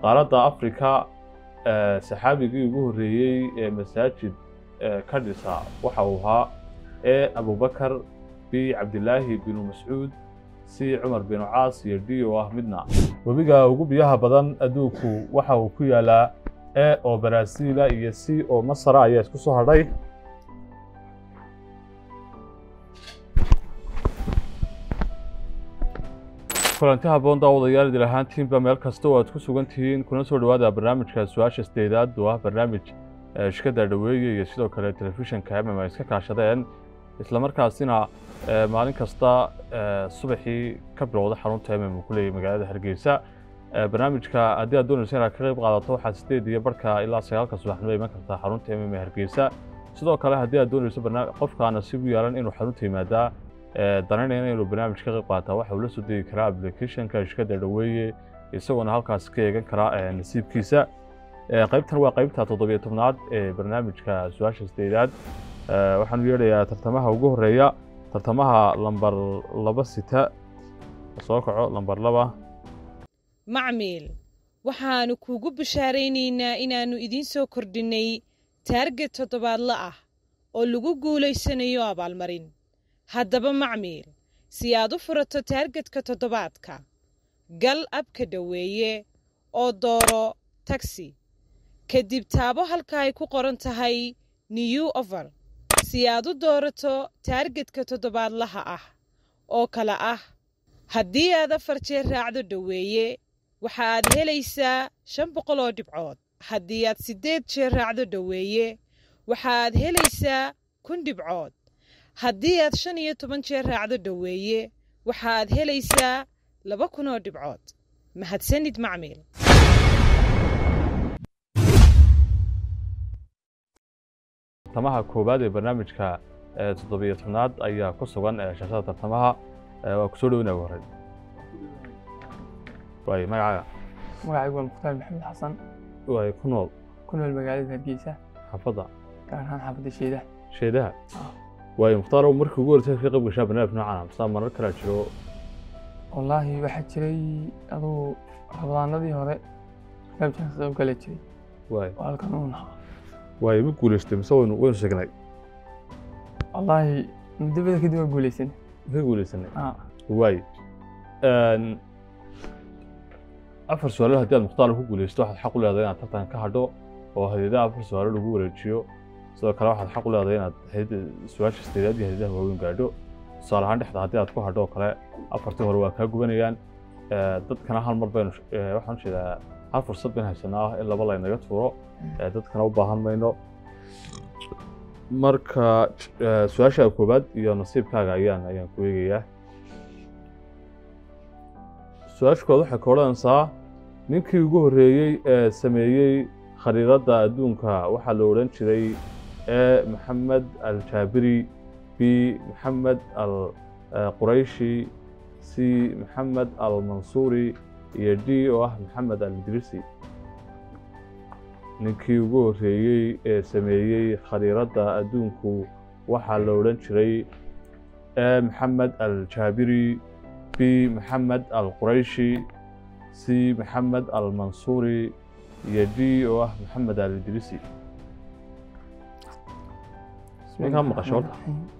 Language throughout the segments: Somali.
qaaradda africa eh, saxaabigii ugu horreeyey ee masaajid eh, ka dhisa waxa uu ahaa e abubakar b cabdilaahi binu mascuud c cumar binu caas iyo d oo ah midna webiga ugu biyaha badan adduunku waxa uu ku yaalaa e oo baraasiila iyo c oo masara ayaa isku soo hadhay kulanti habboon daawadayaal idil ahaantiinba meel kasta oo aad ku sugan tihiin kuna soo dhowaada barnaamijka su-aasha sideedaad oo ah barnaamij eh, shirkadda dhaweeye iyo sidoo kale telefishinka mm ay iska kaashadeen isla markaasina eh, maalin kasta eh, subaxii ka bilowda xarunta mm uu ku leeyahay magaalada hargeysa Eh, barnaamijka haddii aad doonaysa inaad ka qayb qaadato waxaad sideed iyo barhka ilaa sagaalka subaxnimo iman kartaa xarunta mm ee hargeysa sidoo kale haddii aad doonayso barnaam- qofka nasiib u yeelan inuu xarunta yimaadaa eh, danaynayna inuu barnaamij ka qayb qaataa waxa uu la soo degi karaa applicationka shirkadda dhaweeye isagoona halkaas ka eegan karaa eh, nasiibkiisa Eh, qaybtan waa qaybta toddobiyo tobnaad ee barnaamijka su-aasha sideedaad Eh, waxaanu yeedhayaa tartamaha ugu horeeya tartamaha lambar laba sita soo kaco lambar laba macmiil waxaannu kuugu bishaaraynaynaa inaannu idiin soo kordhinnay taarget toddobaadla ah oo lagu guulaysanayo abaalmarin haddaba macmiil si aad u furato taargetka toddobaadka gal abka dhoweeye oo dooro tagsi kadib taabo halka ay ku qoran tahay new over si aad u doorato taargetka toddobaadlaha ah oo kale ah haddii aad afar jeer raacdo dhoweeye waxa aad helaysaa shan boqol oo dhibcood haddii aad siddeed jeer raacdo dhoweeye waxa aad helaysaa kun dhibcood haddii aad shan iyo toban jeer raacdo dhoweeye waxa aad helaysaa laba kun oo dhibcood mahadsanid macmiil tartamaha koowaad ee barnaamijka eh, toddobiyo tobnaad ayaa ku sugan eh, shaashada tartamaha Eh, waa kusoo dhowinaya ugu horey waay magacaaga magacaygu waa mukhtaar maxamed xasan waay ku nool ku nool magaalada hargeysa xaafadda gaar ahaan xaafadda sheedaha sheedaha Ah. waayo mukhtaar markii ugu horreysay ka qayb gashaa barnaamij noocan ah masaa marar kalaa jiro wallaahi waxaa jiray aduu rabadaanadii hore barnaamijkan ka qayb gala jiray waay oo halkan uu nahaa waayo ma guulaystay mise waynu waynu sheegnay wallaahi muddo badan kadib waa guulaysan ka guulaysanay Ah, waay Een, afar su-aalood haddii aad mukhtaar ku guulaysto waxaad xaq u leedahay inaad tartan ka hadho oo hadiyadaha afar su-aalo lagu wareejiyo sidoo kale waxaad xaq u leedahay inaad hadiyada su-aasha sideedaad iyo hadiyadaha waaweyn gaadho tusaale ahaan dhexda haddii aad ku hadho oo kale afartii hore waa kaa gubanayaan Eh, dadkana hal mar baynu eh, waxaan jeedaa hal fursad baynu haysanaa in laba laynaga tuuro Eh, dadkana u baahan mayno marka eh, su-aasha koowaad iyo nasiibkaaga ayaan ayaan ku eegayaa su-aasha koowaad waxay ka odhanaysaa ninkii ugu horreeyey ee sameeyey khariidadda adduunka waxaa la odhan jiray e maxamed al jaabiri b maxamed al eh, qurayshi c maxamed al mansuuri iyo d oo ah maxamed al idrisi ninkii ugu horreeyey ee sameeyey khariiradda adduunku waxaa la odhan jiray e maxamed al jaabiri b maxamed al qurayshi c maxamed al mansuuri iyo d oo ah maxamed al idrisi Ninkaa maqasho horta?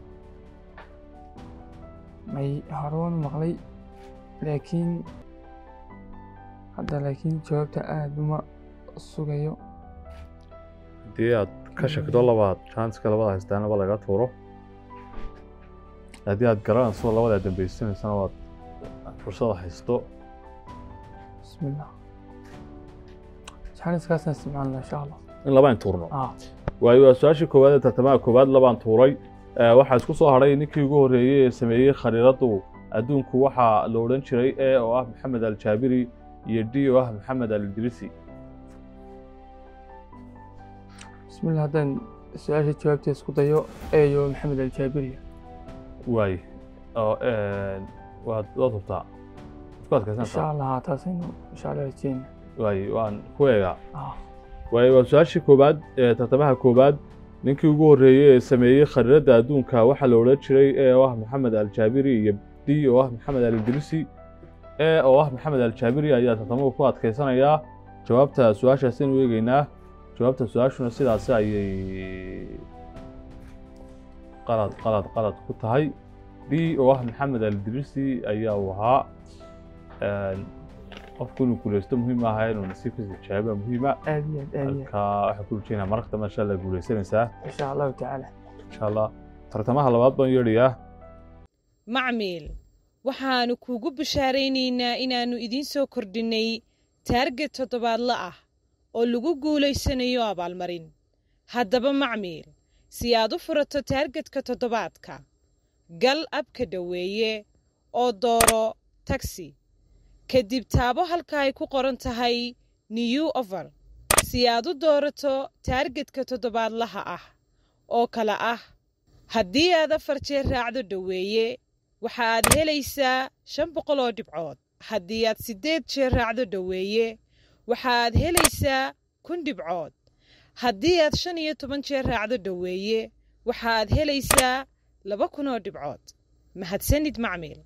may hore waan maqlay laakiin hadda laakiin jawaabta aada uma sugayo haddii aad ka shakdo labaad janska labada haystaanaba laga tuuro haddii aad garanayso labada dambaysanaysana waad fursada haysto bismillah jaaniskaasaan isticmaalna insha allah in labaan tuurno ah waayo waa su-aashii koowaad ee tartamaha koowaad labaan tuuray Eh, waxaa isku soo hadhay ninkii ugu horreeyey ee sameeyey khariiradu adduunku waxaa la odhan jiray e oo ah maxamed al jaabiri iyo d oo ah maxamed al idrisi bismillah haddaan su-aasha jawaabta isku dayo eeyo maxamed aljaabiriya waay oo waad waad hubtaa ku insha adkaysantaa allah haa taasaynu insha allah rajeyna waay waan ku eegaa ah waayo waa su-aashii koowaad ee tartamaha koowaad ninkii ugu horreeyey ee sameeyey khariiradda adduunka waxaa la odhan jiray e oo ah maxamed al jaabiri iyo d oo ah maxamed al idrisi e oo ah maxamed al jaabiri ayaa tartamuhu ku adkaysanayaa jawaabta su-aashaas aynu eegeynaa jawaabta su-aashuna sidaasi ayay qalad qalad qalad ku tahay d oo ah maxamed aldirisi ayaa uu ahaa qofku inuu guuleysto muhiim aha inuu nasiibkiisa jawaaba muhiima aad iyo aad aad iyo halka waxaa ku rajeynayaa maragta masha allah guuleysanaysaa aad insha allahu tacaala insha allah tartamaha labaad baan yeedhayaa macmiil waxaannu kuugu bishaaraynaynaa inaannu idiin soo kordhinnay taarget toddobaadla ah oo lagu guulaysanayo abaalmarin haddaba macmiil si aad u furato taargetka toddobaadka gal abka dhoweeye oo dooro tagsi kadib taabo halka ay ku qoran tahay new over si aad u doorato taargetka toddobaadlaha ah oo kale ah haddii aad afar jeer raacdo dhoweeye waxa aad helaysaa shan boqol oo dhibcood haddii aad siddeed jeer raacdo dhoweeye waxa aad helaysaa kun dhibcood haddii aad shan iyo toban jeer raacdo dhoweeye waxa aad helaysaa laba kun oo dhibcood mahadsanid macmiil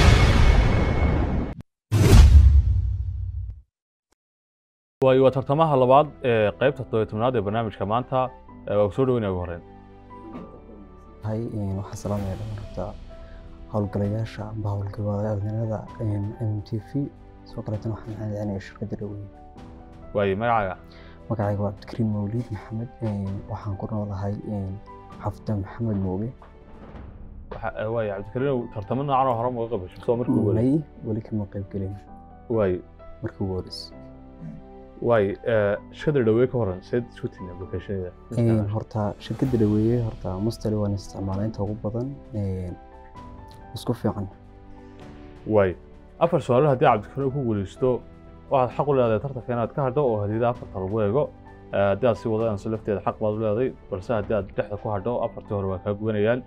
waayo waa tartamaha labaad ee qaybta toddobiyo tobnaad ee barnaamijka maanta ee waa ku soo dhaweynaya ugu horreyn hay waxaa salaamaya dhamarta howlgalayaasha amba howlgabaadanada m t v sidoo kaleetana waxaan mahadcelinaya shirkadda dhaweyn waayo magacaaga magacayga waa cabdikariim mawliid maxamed waxaan ku noolahay xafda maxamed mooge waxa waayo cabdikariinow tartamo noocan oo hore maga qabasho soo markii ugu horreysay may weli kama qayb gelin waayo markii ugu horreysay waayo shirkadda dhawee ka horan seed isku tihin applicationada horta shirkadda dhaweeye horta mustali waan isticmaalaa inta ugu badan isku fiican waayo afar su-aalo haddii cabdikariinow ku guuleysto waxaad xaq u leedahay tartanka inaad ka hadho oo hadiyada afarta lagu eego haddii aad sii wadaanso lafteeda xaq baad u leedahay balse haddii aad dhexda ku hadho afartii hore waa kaa gubanayaan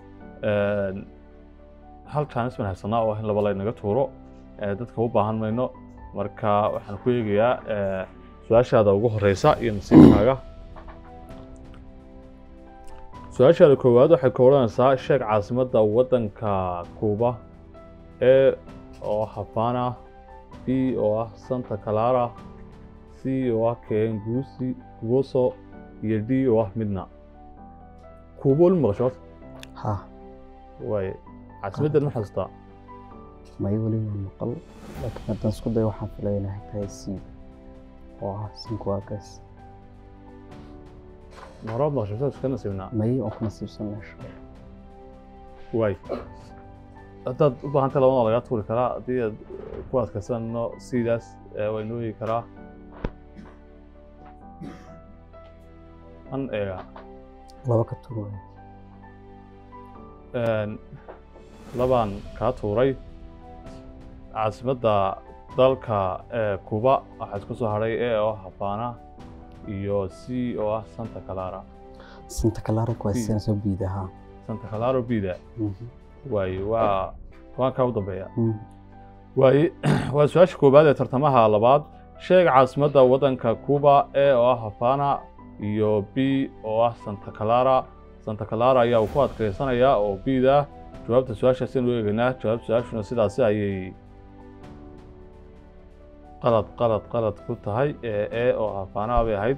hal jaanis baan haysanaa oo ah in laba laynaga tuuro dadka u baahan mayno marka waxaan ku eegayaa su-aashaada ugu horeysa iyo nasiibkaaga su-aashaada koowaad waxay ka odhanaysaa sheeg caasimadda waddanka kuuba e oo ah havana b oo ah santa clara c oo ah kengusi guoso iyo d oo ah midna kuuba weli maqasho ha waaye caasimaddan ma xasuustaa may weli waan maqal laakiin haddaan isku dayo waxaan filaya inay tahay c oo ah sinkuagas horaad maqasho saas iska nasiibnaa may oo ku nasiibsan meesha waay haddaad u baahantay labadana lagaa tuuri karaa haddii aad ku adkaysano sidaas waa inoo eegi karaa an eega laba ka tuuraya labaan kaa tuuray caasimadda dalka ee kuba waxaa isku soo hadhay e oo ah havana iyo c oo ah santa clara santa clara C. kuwaasina soo biidaha santa clara bida waaye waa waan kaa u dambeeya waaye waa su-aasha koowaad ee tartamaha labaad sheeg caasimadda waddanka cuba e oo ah havana iyo b oo ah santa clara santa clara ayaa uu ku adkaysanayaa oo bida jawaabta su-aashaas aynu eegaynaa jawaabta su-aashuna sidaasi ayay qalad qalad qalad ku tahay ee e oo havana bay ahayd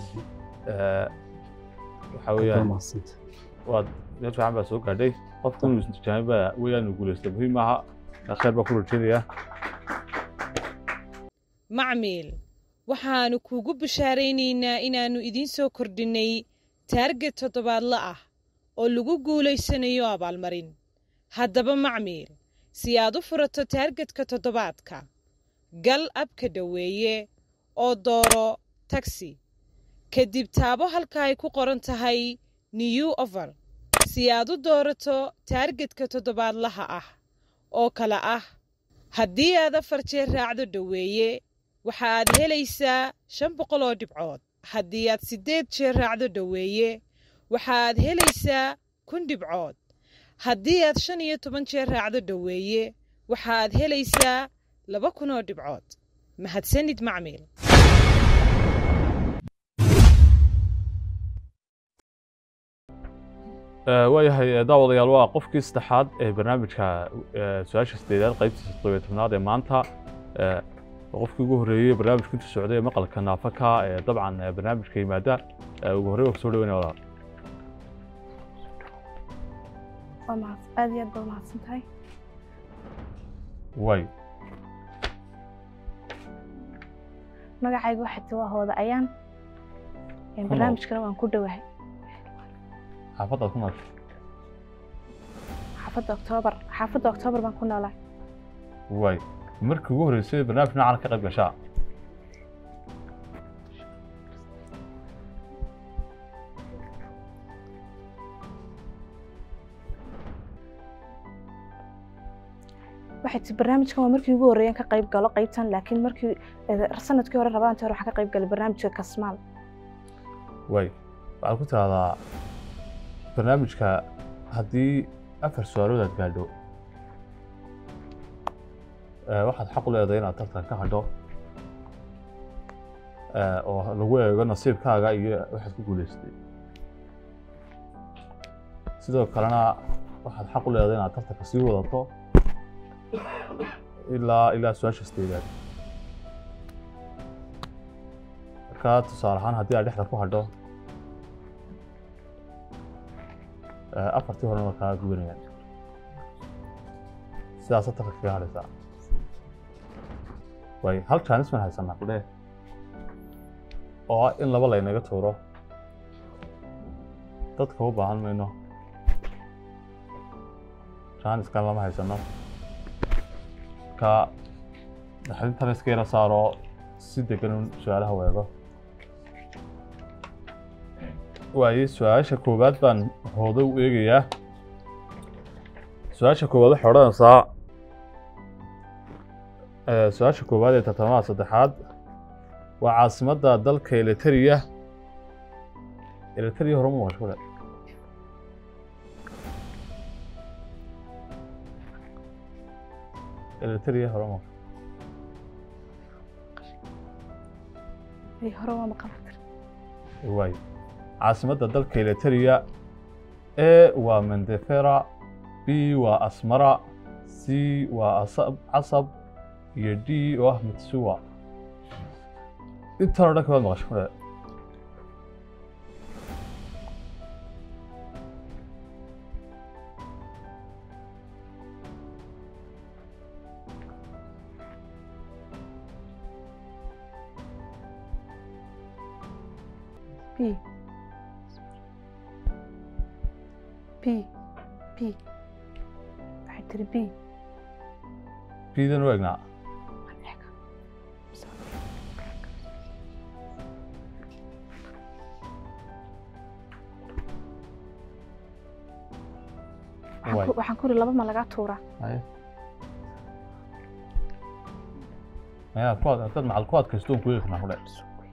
waxaa weeyaan maasanta waad meel fiican baa soo gaadhay qofku inuu isntijaabin baa weeyaan uu guulaysta muhiim maaha khayr baa ku rajeynayaa macmiil waxaannu kuugu bishaaraynaynaa inaannu idiin soo kordhinnay taarget toddobaadla ah oo lagu guulaysanayo abaalmarin haddaba macmiil si aad u furato taargetka toddobaadka gal abka dhoweeye oo dooro tagsi kadib taabo halka ay ku qoran tahay new over si aad u doorato taargetka toddobaadlaha ah oo kale ah haddii aad afar jeer raacdo dhoweeye waxa aad helaysaa shan boqol oo dhibcood haddii aad siddeed jeer raacdo dhoweeye waxa aad helaysaa kun dhibcood haddii aad shan iyo toban jeer raacdo dhoweeye waxa aad helaysaa laba kun oo dhibcood mahadsanid macmiil waayahay daawadayaal waa qofkii saddexaad ee barnaamijka su-aasha sideedaad qaybtiisa toddobiyo tobnaad ee maanta oo qofkii ugu horreeyey barnaamijka intuu socday ee maqalka naafaka ee dabcan ee barnaamijka yimaada ee ugu horreey waa kusoo dhaweynaya walaal waa mahad aad iyo aad baad mahadsan tahay way magacayga waxaa ti waa hooda ayaan nool. barnaamijkana waan ku dhowahay xaafaddaad ku nooshay xaafadda oktoobar xaafadda oktoobar baan ku noolahay way markii ugu horreysay barnaamij noocan ka qayb gashaa waxay ti barnaamijkan waa markii ugu horreeyeen ka qayb galo qaybtan laakiin markii eh, sanadkii hore rabaantii hore waxaa ka qayb galay barnaamijka kasmaal way waxaad ku tidahdaa barnaamijka haddii afar su-aalood aad gaadho eh, waxaad xaq u leedahay inaad tartan ka hadho eh, oo lagu eego nasiibkaaga iyo waxaad ku guuleystay sidoo kalena waxaad xaq u leedahay inaad tartanka sii wadato ilaa ilaa su-aasha sideedaad marka tusaale ahaan haddii aad dhexda ku hadho eh, afartii horena waa kaa gubanayaan sidaasa tartanka kaga hadhaysaa way hal jaanis baan haysanaa kudhe oo ah in laba laynaga tuuro dadka u baahan mayno jaaniskan lama haysano ka naxdintan iska yara saaro si degan un su-aalaha weego waaye su-aasha koowaad baan hoodo u eegayaa su-aasha koowaad waxay odhanaysaa eh, su-aasha koowaad ee tartamada saddexaad waa caasimadda dalka eliteria eliteria hore ma maqasho kule eliteria hore ma ay hore waa maqan waay caasimadda dalka eliteria a waa mendefera b waa asmara c waa asab casab iyo d oo ah mitsuwa intan oo dhan kabaad maqasho kule b b b waxay tiri b bidan u egnaa Waxaan Waay. ku- waxaan ku iri laba ma lagaa tuuraa Haye. Maya, ku ad- dad macal ku adkaysto un ku eegi karnaa kule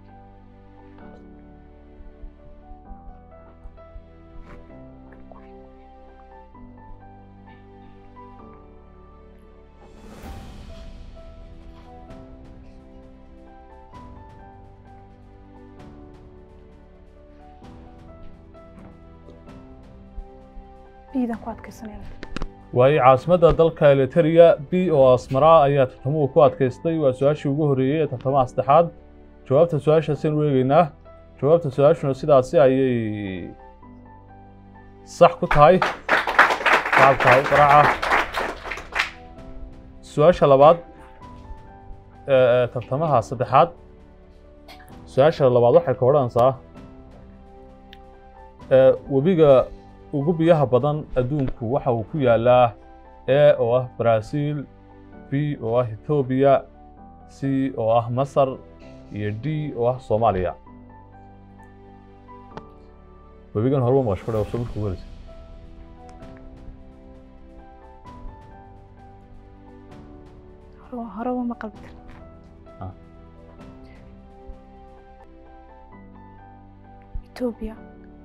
bdan ku adkaysanaya waayo caasimadda dalka eliteria b oo asmara ayaa tartamuhu ku adkaystay waa su-aashii ugu horreeyey ee tartamaha saddexaad jawaabta su-aashaasaynu eegeynaa jawaabta su-aashuna sidaasi ayay sax ku tahay shacabka u qaraaca su-aasha labaad ee ee tartamaha saddexaad su-aasha labaad waxay ka odhanaysaa ee webiga ugu biyaha badan adduunku waxa uu ku yaalaa a oo ah Brazil b oo ah Ethiopia c oo ah Masar iyo d oo ah Soomaaliya webigan horeba maqasho kudhe soo markuu wareysa hore hore waa maqal bitir Ah. Ethiopia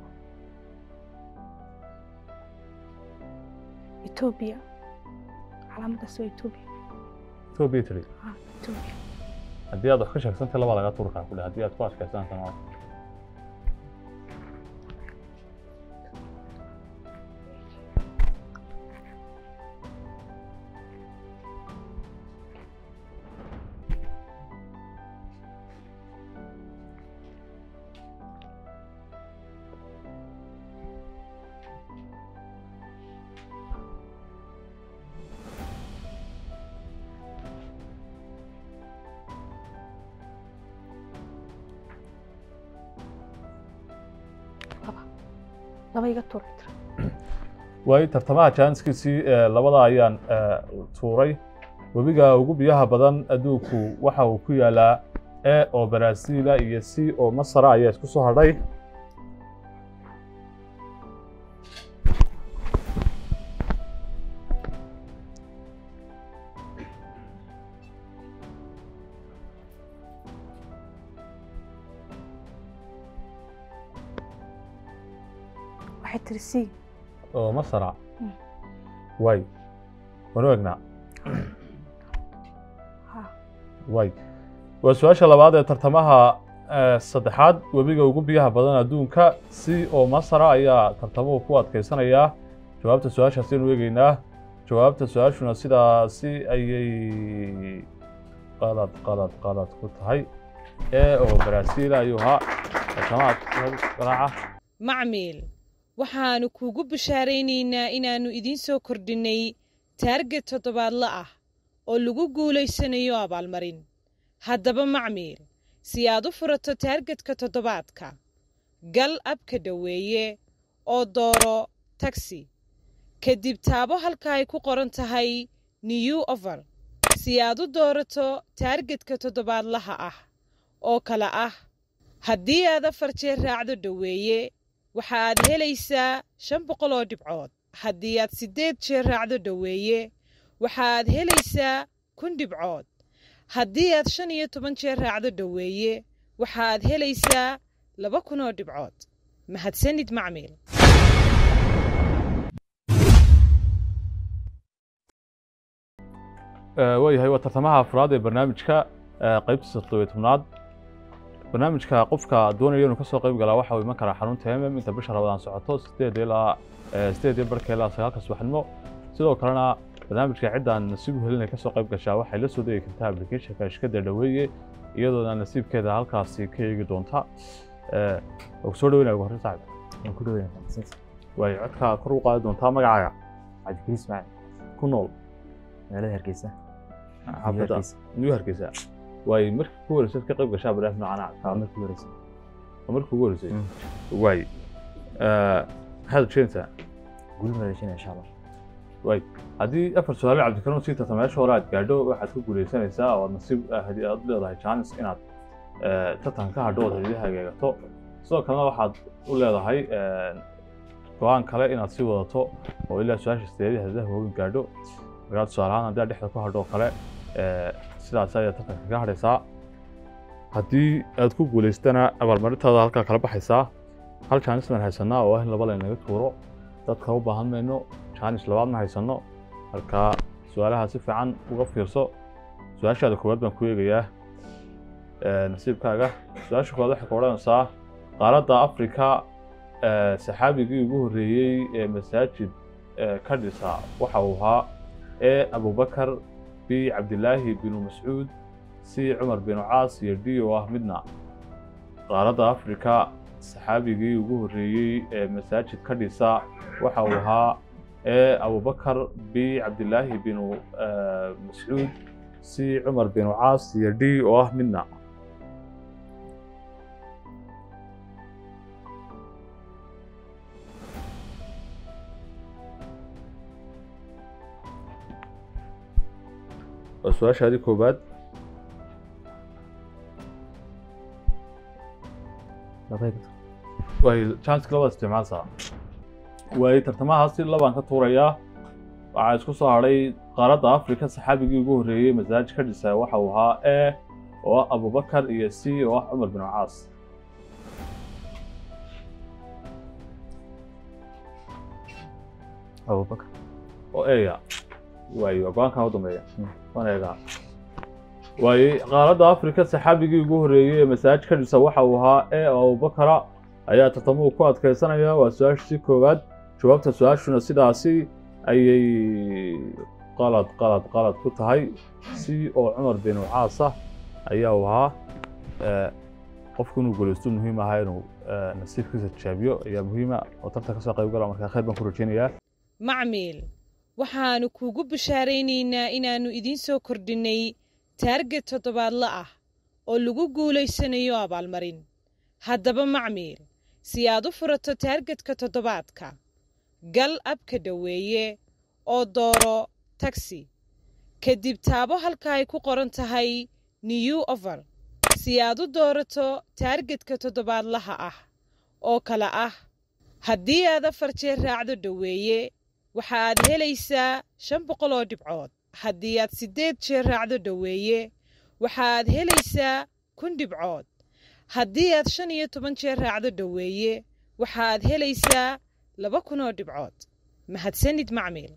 Ethiopia calaamadaas waa Ethiopia Ethiopia tiri ah Ethiopia haddii aad wax ka sheegsantay labaa laga tuuri karaa kudhe haddii aad ku adkaysanaysan waa laba iga tuur tira waayo tartamaha jaaniskiisii ee labada ayaan ee, tuuray webiga ugu biyaha badan adduunku waxa uu ku yaalaa e oo baraasiila iyo c oo masara ayaa isku soo hadhay waxay tiri sii oo masara Mm. way wanu egnaa ha way waa su-aasha labaad ee tartamaha ee, saddexaad webiga ugu biyaha badan adduunka si oo masara ayaa tartamuhu ku adkaysanayaa jawaabta su-aashaasi aynu eegeynaa jawaabta su-aashuna sidaasi ayay qalad qalad qalad ku tahay ee oo baraasiil ayuu ahaa tartamaha garaaca macmiil waxaannu kuugu bishaaraynaynaa inaannu idiin soo kordhinnay taarget toddobaadla ah oo lagu guulaysanayo abaalmarin haddaba macmiil si aad u furato taargetka toddobaadka gal abka dhoweeye oo dooro tagsi kadib taabo halka ay ku qoran tahay new over si aad u doorato taargetka toddobaadlaha ah oo kale ah haddii aad afar jeer raacdo dhoweeye waxa aad helaysaa shan boqol oo dhibcood haddii aad siddeed jeer raacdo dhoweeye waxa aad helaysaa kun dhibcood haddii aad shan iyo toban jeer raacdo dhoweeye waxa aad helaysaa laba kun oo dhibcood mahadsanid macmiil waayahay waa tartamaha afraad ee barnaamijka ee, qaybtiisa toddobiyo tobnaad barnaamijka qofka doonaya inuu kasoo qayb galaa waxa uu iman karaa xarunta mm inta bisha rabadaan socoto sideed ilaa ee, sideed iyo barhka ilaa sagaalka subaxnimo sidoo kalena barnaamijka ciddaan nasiib u helin ay kasoo qayb gashaa waxay la soo degi kartaa applicationka shirkadda dhaweeye iyadoona nasiibkeeda halkaasi ka eegi doonta Ee, waa kusoo dhaweynaya ugu horreyn saaxib waan ku dhaweynaa mahadsanid waayo codka kor u qaadi doontaa magacaaga cabdikariis ismaaciil ku nool magaalada hargeysa xaafadda Hargeysa. new hargeysa waayo markii ku horreysay ka qayb gashaa barnaamij noocan ah Waa markii horeysay waa markii ugu horreysay Mm. waay maxaad ujeedaysaa guul maleeshinaya insha allah waay haddii afar su-aalo cabdikarim sii tarta meesha hore aad gaadho waxaad ku guuleysanaysaa oo aad nasiib ah, haddii aad leedahay chance inaad eh, tartan ka hadho ood hadiyaha geegato sidoo kalena waxaad u leedahay eh, go-aan kale inaad sii wadato oo ilaa su-aasha sideedii hadiyaha waaweyn gaadho markaa tusaale ahaan haddii aad dhexda ku hadho oo kale eh, sidaas ayaad tartanka kaga hadhaysaa haddii aad ku guuleystana abaalmarintaada halkaa kala baxaysaa hal chance baan haysanaa oo ah in laba laynaga tuuro dadka u baahan mayno jaanis labaad ma haysano marka su-aalaha si fiican uga fiirso su-aashaada koowaad baan ku eegayaa ee, nasiibkaaga su-aasha koowaad waxay ka odhanaysaa qaaradda afrika ee, saxaabigii ugu horreeyey ee masaajid ee, ka dhisa waxa uu ahaa e abubakar b cabdilaahi binu mascuud c cumar binu caas iyo d oo ah midna qaaradda afrika saxaabigii ugu horreeyey ee masaajid ka dhisa waxa uu ahaa e abubakar b cabdilaahi binu eh, mascuud c cumar binu caas iyo d oo ah midna waa su-aashaadii koobaad labay ka way chanska labaad isticmaalsaa waay tartamahaasi labaan ka tuurayaa waxaa isku soo hadhay qaaradda afrika saxaabigii ugu horreeyey masaaj ka dhisa waxa uu ahaa e oo ah abubakar iyo c oo ah cumar bin caas abubakar oo eya waayo waa go-aankan u dambeeya Mm. waan eegaa waaye qaaradda afrika saxaabigii ugu horreeyey ee masaaj ka dhisa waxa uu ahaa e oo abubakara ayaa tartamuhu ku adkaysanaya waa su-aashii koowaad jawaabta su-aashuna sidaasi ayay qalad qalad qalad ku tahay si oo cumar binu caas ah ayaa uu ahaa Eh, qofku inuu guulaysto muhiim ahaa inuu eh, nasiibkiisa tijaabiyo ayaa muhiima oo tartan kasoo qayb gala markaa khayr baan ku rajeynayaa macmiil waxaannu kuugu bishaaraynaynaa inaannu idiin soo kordhinnay taarget toddobaadla ah oo lagu guulaysanayo abaalmarin haddaba macmiil si aad u furato taargetka toddobaadka gal abka dhoweeye oo dooro tagsi kadib taabo halka ay ku qoran tahay new over si aad u doorato taargetka toddobaadlaha ah oo kale ah haddii aad afar jeer raacdo dhoweeye waxa aad helaysaa shan boqol oo dhibcood haddii aad siddeed jeer raacdo dhoweeye waxa aad helaysaa kun dhibcood haddii aad shan iyo toban jeer raacdo dhoweeye waxa aad helaysaa laba kun oo dhibcood mahadsanid macmiil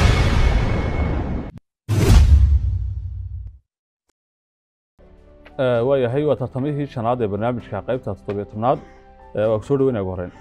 waayahay waa tartamihii shanaad ee barnaamijka qaybta toddobiyo tobnaad waa kusoo dhaweynaya ugu horreyn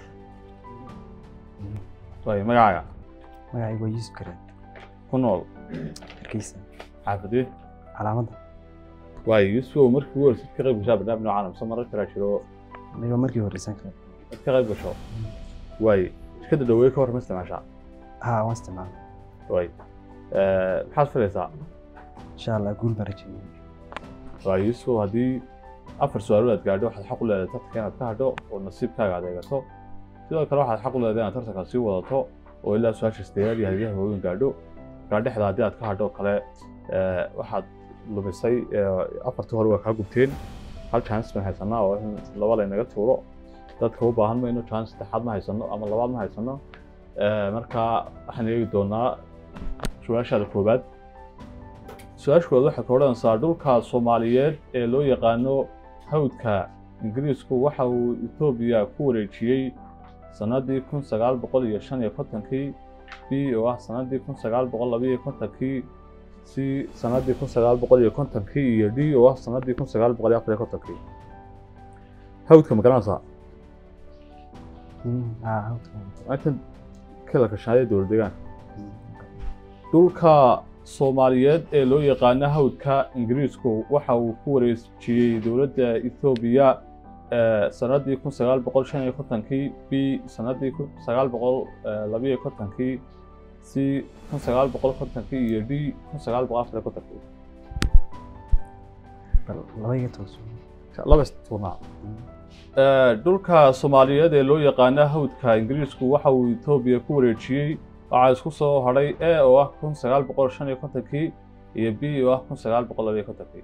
waay magacaaga magacaygu waa yuusuf kareen ku nool hargeysa xaafadee calaamadda waay yuusuf markii ugu horreysay ka qayb gashaa barnaamij noocan mise marar kalaa jiro aniga markii horeysan kale ad ka qayb gasho waay shirkadda dhaweeye ka hor ma isticmaashaa haa waan isticmaala waay maxaad filaysaa insha allah guul baan rajeeyay waa yuusuf haddii afar su-aalood aad gaadho waxaad xaq u leedahay tartanka inaad ka hadho oo nasiibkaaga aad eegato sidoo kale waxaad xaq u leedahay inaad tartanka sii wadato oo ilaa su-aasha sideedaad iyo hadiyaha waaweyn gaadho markaa dhexda haddii aad ka hadho kale waxaad lumisay afartii hore waa kaa gubteen hal chance baan haysanaa oo in laba laynaga tuuro dadka u baahan mayno chance saddexaad ma haysano ama labaad ma haysano markaa waxaan eegi doonaa su-aashaada koowaad su-aashkooda waxay ka odhanaysaa dhulka soomaaliyeed ee loo yaqaano hawdka ingiriisku waxa uu etoobiya ku wareejiyey sannaddii kun sagaal boqol iyo shan iyo kontonkii b oo ah sannaddii kun sagaal boqol labaiyo kontonkii c sannaddii kun sagaal boqol iyo kontonkii iyo d oo ah sannaddii kun sagaal boqol iyo afar iyo kontonkii hawdka ma garanaysaa haa hawdka intan kala kashaadee dowlad deegaanka dhulka soomaaliyeed ee loo yaqaano hawdka ingiriisku waxa uu ku wareejiyey dowladda ethoobiya sannaddii kun sagaal boqol shan iyo kontonkii b sannaddii kun sagaal boqol labaiyo kontonkii c kun sagaal boqol kontonkii iyo d kun sagaal boqol afar iyo kontonkii bal laba iga tooso laba istuurnaa dhulka soomaaliyeed ee loo yaqaano hawdka ingiriisku waxa uu etoobiya ku wareejiyey waxaa isku soo hadhay e oo ah kun sagaal boqol shan iyo kontonkii iyo b oo ah kun sagaal boqol labaiyo kontonkii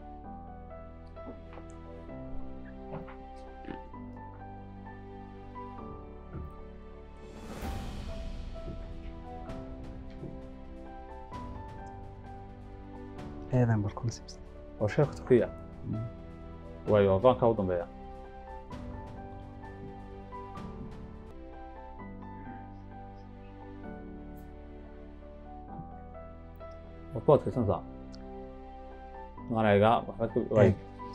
eedan bal concepts waa sheeka turkiya waayo aqoonka u dambeeya waad ku adkaysantaa manayga waxbaad ka waay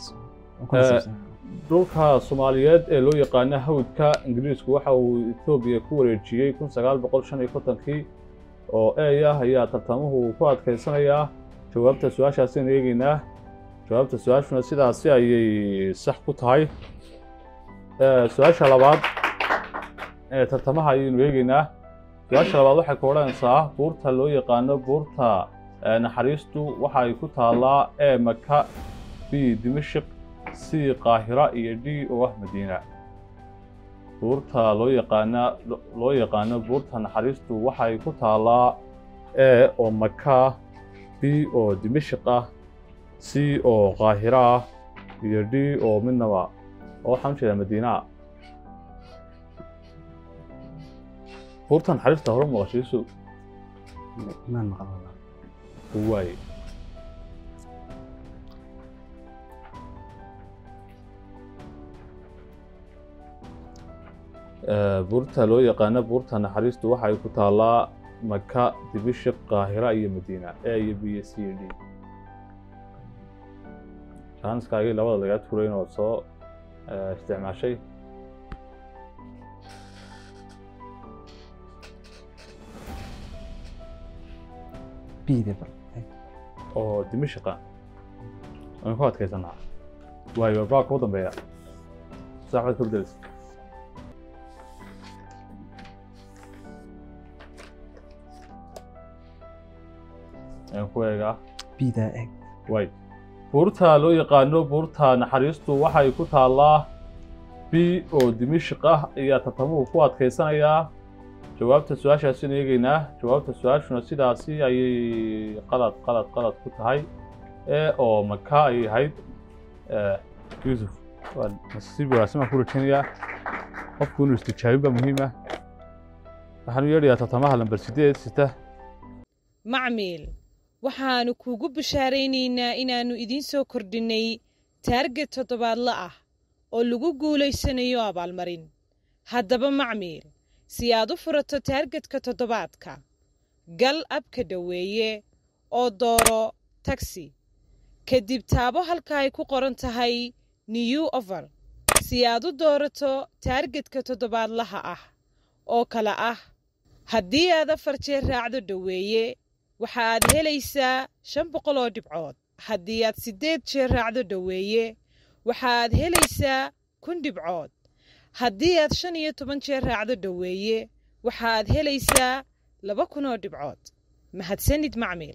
dhulka soomaaliyeed ee loo yaqaano hawdka ingiriisku waxa uu etoobiya ku wareejiyey kun sagaal boqol shan iyo kontonkii oo ey ah ayaa tartamuhu ku adkaysanayaa jawaabta su-aashaasaynu eegeynaa jawaabta su-aashuna sidaasi ayay sax ku tahay su-aasha labaad ee tartamaha ayaynu eegeynaa su-aasha labaad waxay ka odhanaysaa buurta loo yaqaano buurta naxariistu waxa ay ku taallaa e maka b dimashik c qaahira iyo d oo ah madiina buurta loo yaqaana loo yaqaano buurta naxariistu waxa ay ku taallaa e oo maka b oo dimashik ah c oo qaahira ah iyo d oo midnaba oo waxaan u jeedaa madiina ah buurta naxariista hore maqashiisu maan maqan walaa waaye buurta loo yaqaano buurta naxariistu waxa ay ku taallaa maka dimashik qaahira iyo madiina e iyo b iyo c iyo d jaaniskaagii labada lagaa tuurayn oo soo isticmaashay bide bal oo dimashiqa aan ku adkaysanaa waayo baabka u dambeeya saaxbaad ka bedelaysa aan ku eegaa bida eg waay buurta loo yaqaano buurta naxariistu waxay ku taallaa b oo dimishq ah ayaa tartamuhu ku adkaysanayaa jawaabta su-aashaasina eegeynaa jawaabta su-aashuna sidaasi ayay qalad qalad qalad ku tahay e oo maka ayay ahayd yuusuf waa nasiib wanaagsan baan ku rajaynayaa qofku inuu istijaabin baa muhiim ah waxaan u yeedhayaa tartamaha lambar sideed sita macmiil waxaannu kuugu bishaaraynaynaa inaannu idiin soo kordhinnay taarget toddobaadla ah oo lagu guulaysanayo abaalmarin haddaba macmiil si aad u furato taargetka toddobaadka gal abka dhoweeye oo dooro tagsi kadib taabo halka ay ku qoran tahay new over si aad u doorato taargetka toddobaadlaha ah oo kale ah haddii aad afar jeer raacdo dhoweeye waxa aad helaysaa shan boqol oo dhibcood haddii aad siddeed jeer raacdo dhoweeye waxa aad helaysaa kun dhibcood haddii aad shan iyo toban jeer raacdo dhoweeye waxa aad helaysaa laba kun oo dhibcood mahadsanid macmiil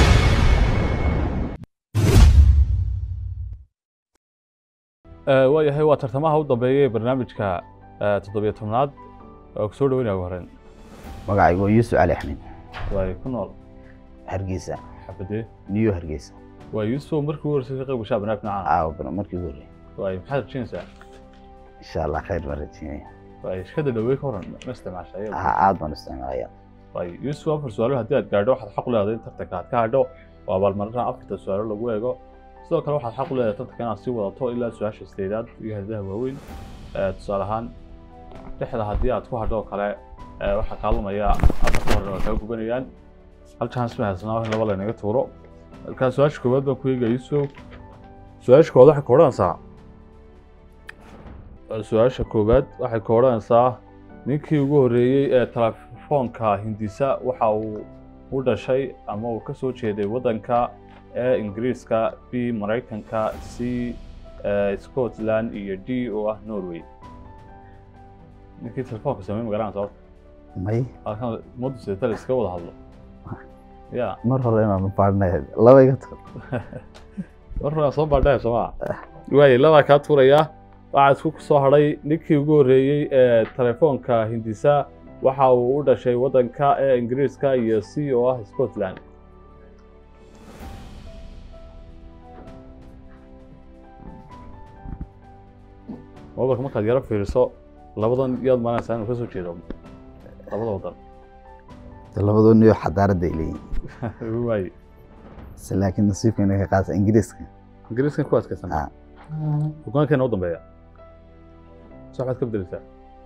waayahay waa tartamaha u dambeeya ee barnaamijka toddobiyo tobnaad waa ku soo dhaweynaya ugu horreyn magacaygu waa yuusuf cali axmed waay ku nool hargeysa xabadee niyo hargeysa waa yuusuf markii ugu horreysay ka qayb gashaa barnaamij nacaan aawo bana markii ugu horreeyay waay maxaad rajaynaysaa insha allah khayr baan rajeynaya waay shirkadda dhawey ka horan ma isticmaasha ayaga aa aad baan isticmaalaya waay yuusuf afar su-aalo haddii aad gaadho waxaad xaq u leedahay in tartanka aad ka hadho oo abaalmarinaha afarta su-aalo lagu eego sidoo kale waxaad xaq u leedahay tartanka inaad sii wadato ilaa su-aasha sideedaad iyo hadadaha waaweyn tusaale ahaan dhexda haddii aad ku hadho oo kale waxaa kaalumaya afarta horena waa kaa gubanayaan hal chance ma haysanaa in laba laynaga tuuro markaa su-aasha koowaad baan ku eegaya yuusuf su-aasha koowaad waxay ka odhanaysaa su-aasha koowaad waxay ka odhanaysaa ninkii ugu horreeyey ee telefoonka hindisa waxa uu u dhashay ama uu ka soo jeeday waddanka ee ingiriiska b maraykanka c scotland iyo d oo ah norway ninkii telefoonka sameey magaranaysa horta may halkan ummaddu sidata la iska wada hadlo ya mar hore inaan baadhnay laba iga tag mar hore aan soo baadhaya soomaa waayay labaa kaa tuurayaa waxaa isku soo hadhay ninkii ugu horreeyey ee telefoonka hindisa waxa uu u dhashay waddanka ee ingiriiska iyo c oo ah scotland mobilka markaad yaro fiiriso labadan yaad maanaysaa inuu ka soo jeedo labada waddan labadoo niyo xadaaradda ay leeyihin waay se laakiin nasiibka inay ka qaata ingiriiska ingiriiskan ku adkaysan Ah. hogaankeena u dambeeya so waxaad ka bedeleysaa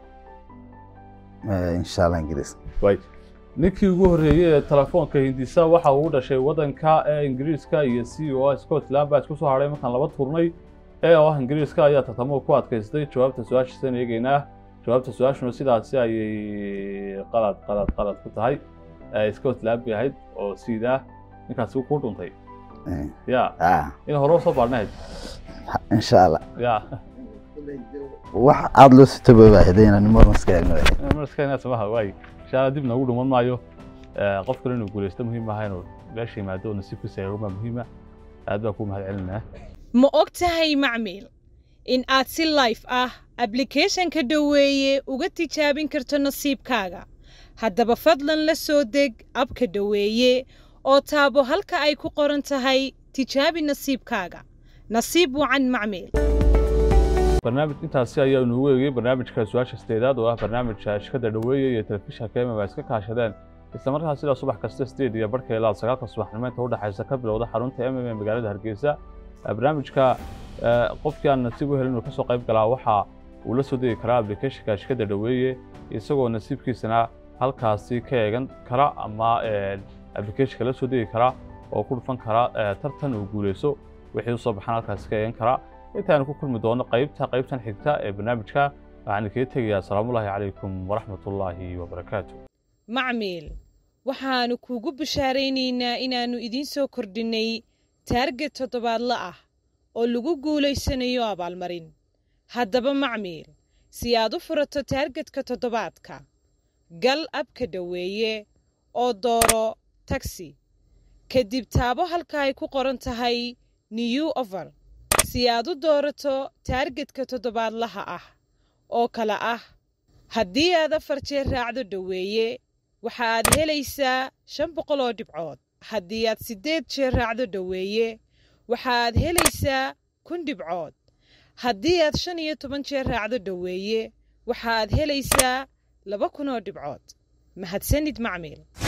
Eh, insha allah ingiriiska waay ninkii ugu horreeyey ee telefoonka hindisa waxa uu u dhashay waddanka ee ingiriiska iyo c o ah scotland baa isku soo hadhay markaan laba turnay ee oo ah ingiriiska ayaa tartamuhu ku adkaystay jawaabta su-aashiisaan eegeynaa jawaabta su-aashuna sidaasi ayay qalad qalad qalad ku tahay Eh, scotland bay ahayd oo siidaa ninkaasi ku dhuntay Eh, ya ah, in hore usoo baadhnahayd insha allah ya wax aada loo sitobooba hadaynan marna iska eegno marskana samaha waay inshaalla dib noogu dhuman maayo Eh, qof kale inuu guulaysto muhiim maaha inuu meesha yimaado oo nasiibkiisa eeguma muhiima aad baa kuu mahad celinaa ma og tahay macmiil in aad si life ah ablicathonka dhoweeye uga tijaabin karto nasiibkaaga haddaba fadlan la soo deg abka dhoweeye oo taabo halka ay ku qoran tahay tijaabi nasiibkaaga nasiib wacan macmiil barnaamij intaasi ayaa inoogu eegay barnaamijka su-aasha sideedaad oo ah barnaamijka shirkadda dhoweeye iyo telefishinka emem ay iska kaashadeen isla markaas sidaa subax kasta sideed iyo barhka ilaa sagaalka subaxnimo inta udhexaysa ka bilowda xarunta mm ee magaalada hargeysa Eh, barnaamijka eh, qofkii aan nasiib u helin inuu kasoo qayb galaa waxa uu la soo degi karaa applicationka shirkadda dhoweeye isagoo nasiibkiisana halkaasi ka eegan kara ama eh, applicationka la soo degi kara oo ku dhufan kara eh, tartan uu guuleyso wixii usoo baxaan halkaasi ka eegan kara intaanu ku kulmi doono qaybta qaybtan xigta ee barnaamijka waxaan kaga tegayaa asalaamullaahi calaykum waraxmatullaahi wabarakaatu macmiil waxaannu kuugu bishaaraynaynaa inaannu idiin soo kordhinnay taarget toddobaadla ah oo lagu guulaysanayo abaalmarin haddaba macmiil si aad u furato taargetka toddobaadka gal abka dhoweeye oo dooro tagsi kadib taabo halka ay ku qoran tahay new over si aad u doorato taargetka toddobaadlaha ah oo kale ah haddii aad afar jeer raacdo dhoweeye waxa aad helaysaa shan boqol oo dhibcood haddii aad siddeed jeer raacdo dhoweeye waxa aad helaysaa kun dhibcood haddii aad shan iyo toban jeer raacdo dhoweeye waxa aad helaysaa laba kun oo dhibcood mahadsanid macmiil